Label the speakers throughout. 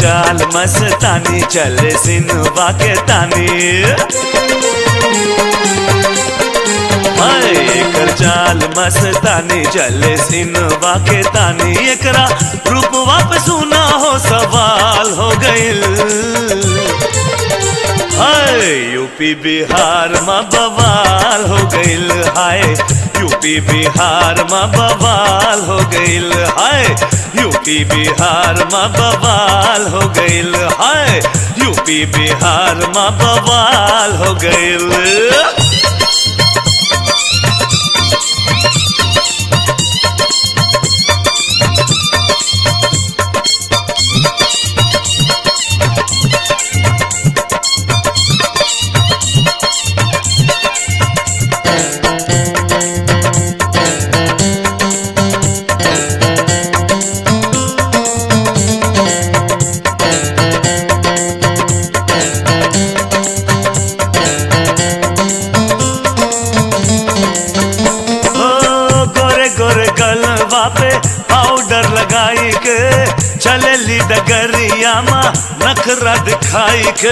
Speaker 1: चाल मस्तानी चले सिनवा के तानी हाय एकर चाल मस्तानी चले सिनवा के तानी एकरा रूप वापस सुना हो सवाल हो गइल हाय यूपी बिहार में बवाल हो गइल हाय यूपी बिहार में बवाल हो गइल हाय यूपी बिहार में बवाल हो गइल हाय यूपी बिहार में बवाल हो गइल ओ गोरे गोरे गलवा पे पाउडर लगाई के चलेली डगरिया मा नखरा दिखाई के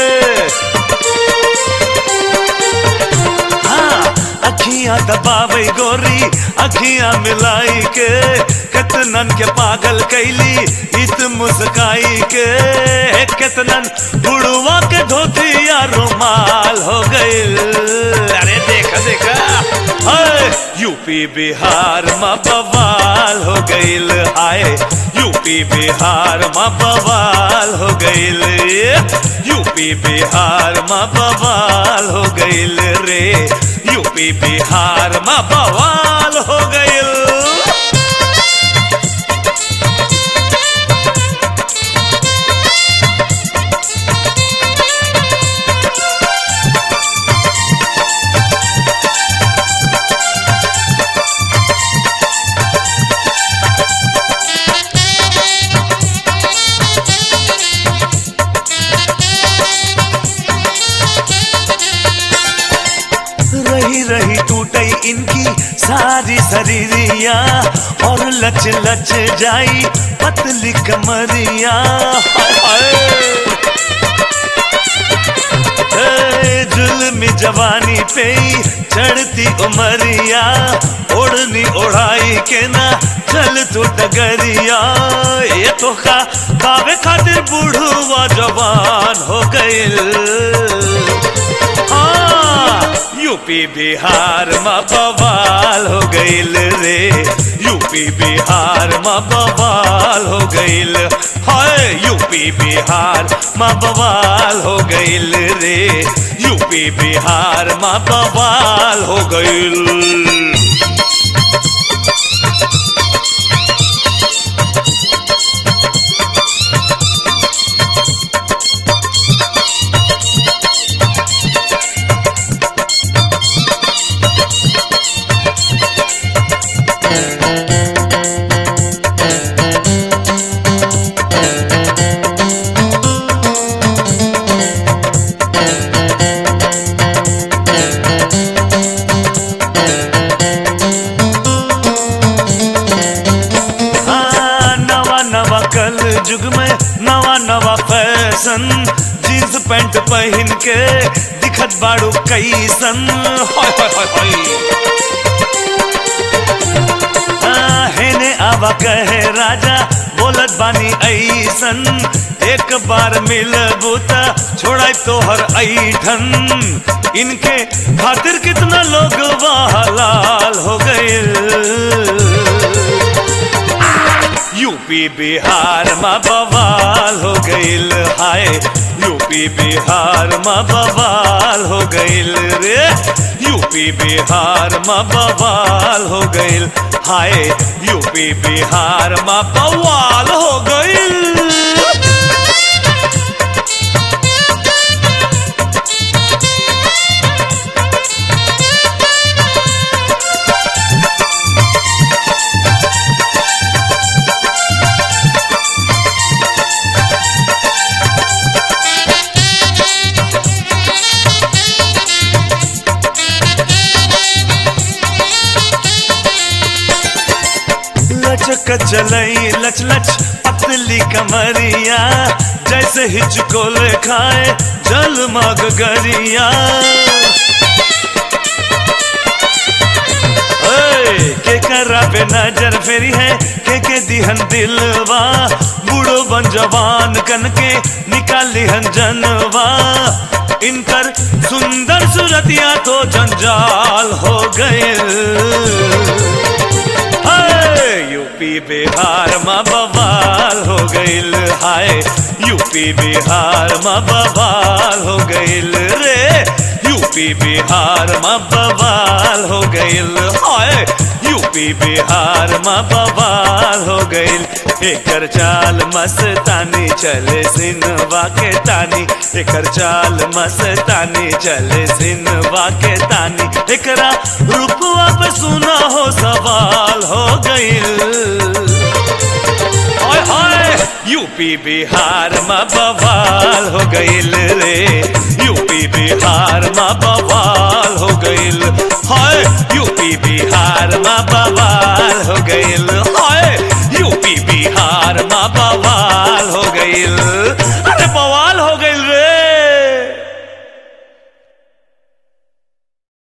Speaker 1: हाँ अखियां दबावे गोरी अखियां मिलाई के कितनन के पागल कैली इत मुस्काई के कितनन बुढ़वा के धोतिया रुमाल हो गइल अरे देखा देखा हाय यूपी बिहार में बवाल हो गइल हाय यूपी बिहार में बवाल हो गइल यूपी बिहार में बवाल हो गइल रे यूपी बिहार में बवाल हो गइल रही रही टूटई इनकी सारी शरीरिया और लच लच जाई पतली कमरिया हाय, हाय। ए, जुल्मी जवानी पे ही चढ़ती उमरिया ओढ़नी ओढ़ाई के ना चल तू डगरिया ये तो का कावे खातिर बूढ़वा जवान हो गइल हाँ, यूपी बिहार में बवाल हो गइल रे यूपी बिहार में बवाल हो गइल हाय यूपी बिहार में बवाल हो गइल रे यूपी बिहार में बवाल हो गइल हाँ, नवा नवा कल युग में नवा नवा फैशन जींस पैंट पहन के दिखत बाड़ू कैसन हाय हाय हाय हाय हाँ, हेने आवा कहे राजा बोलत बानी ऐसन एक बार मिलबू त छोड़ाई तोहर ऐठन इनके खातिर कितना लोग लाल हो गए यूपी बिहार में बवाल हो गइल हाय यूपी बिहार में बवाल हो गइल रे यूपी बिहार में बवाल हो गइल हाय यूपी बिहार में बवाल हो गइल कचलई लच लच पतली कमरिया जैसे हिचकोल खाए जल मग गरिया ओए, के करा पे नजर फेरी है के के दिहन दिलवा बूढ़ो बन जवान कन के निकाली हन जनवा इनकर सुंदर सूरतिया तो जंजाल हो गए यूपी बिहार में बवाल हो गईल हाय यूपी बिहार में बवाल हो गईल रे यूपी बिहार में बवाल हो गईल हाय यूपी बिहार में बवाल हो गईल एकर चाल मस्तानी चले सिनवा के तानी एकर चाल मस्तानी चले सिनवा के तानी एकरा रूपवा पे सुना हो सवाल हो गईल हाय हाय यूपी बिहार में बवाल हो गईल रे यूपी बिहार में बवाल हो गईल हाय यूपी बिहार में बवाल हो गईल हाय यूपी बिहार में बवाल हो गईल